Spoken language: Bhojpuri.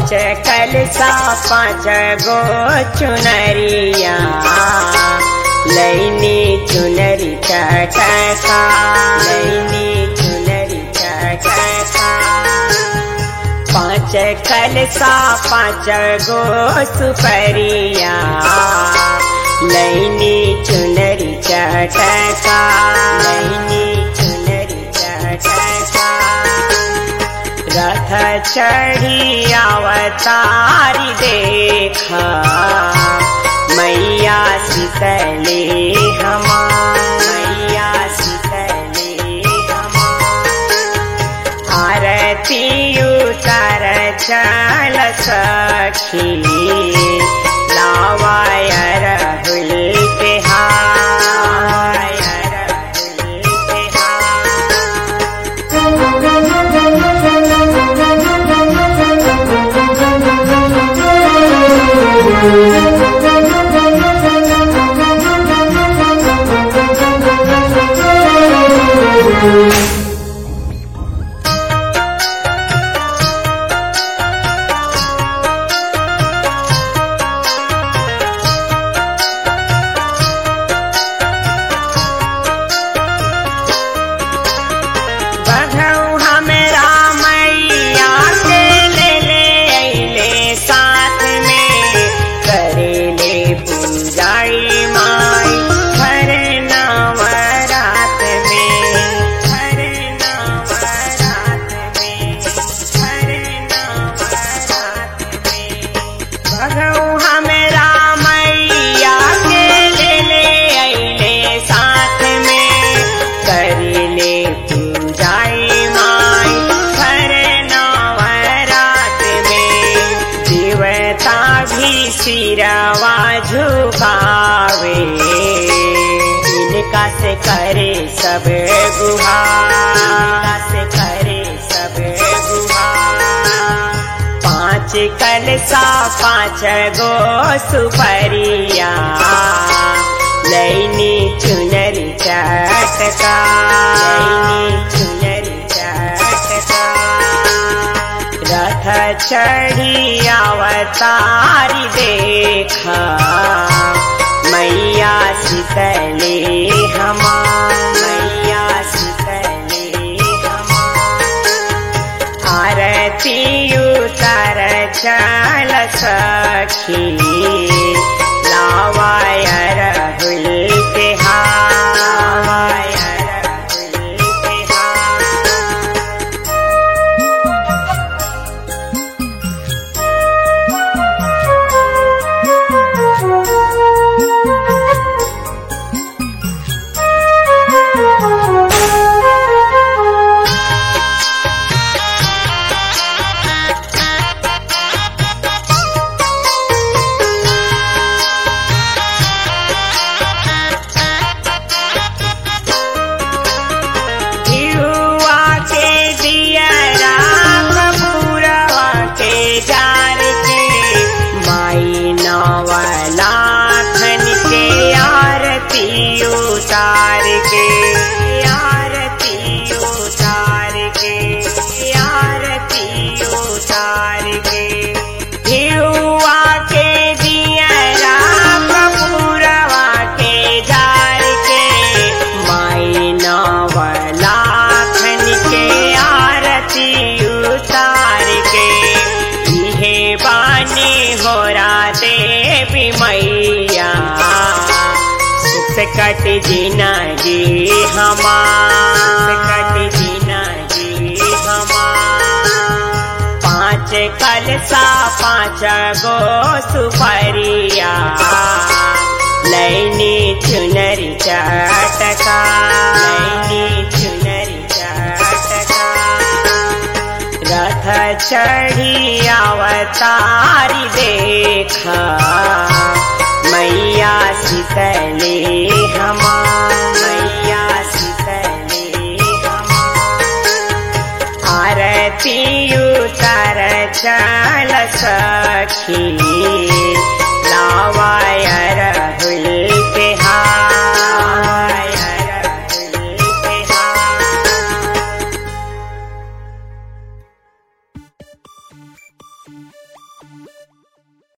पाँच कलसा पाँच गो चुनरिया लैनी चुनरी चटका लैनी चुनरी चटका पाँच कलसा पाँच गो सुपरिया लैनी चुनरी चटका लैनी चुनरी चटका रथ चढ़ी अवतारी देखा मैया सीतले हमा मैया सीतले हमा आरती उतर चल सखी लावाय रहुल बिहार रहुल बिहार बघौ हमरा मैया के ले ले अइले साथ में करेले पूजाई माई हर नवरात में हर नवरात में हर नवरात में बघौ हमरा मैया के ले ले अइले साथ में करेले पूजाई माई हर नवरात में देवता भी सिरवा झुकावे इनका से करे सब गुहार से करे सब गुहार पाँच कलसा पाँच गो सुपरिया लैनी चुनरी चटका लैनी चुनरी चटका रथ चढ़ी अवतारी देखा मैया सीतले हमा मैया सीतले हमा आरती उतर चल सखी लावाय रहुल बिहार रहुल बिहार दियुआ के दियरा कपूरवा के जार के माई नवलाखन के आरती उतार के आरती उतार के आरती उतार के दियुआ के दियरा कपूरवा के जार के माई नवलाखन के आरती उतार के इहे बानी होरा देवी मैया सुख कट जीना जी हमार कट जीना जी हमार पाँच कलसा पाँच गो सुपरिया लैनी चुनरी चटका लैनी चुनरी चटका रथ चढ़ी अवतारी देखा मैया सीतले हमा मैया सीतले हमा आरती उतर चल सखी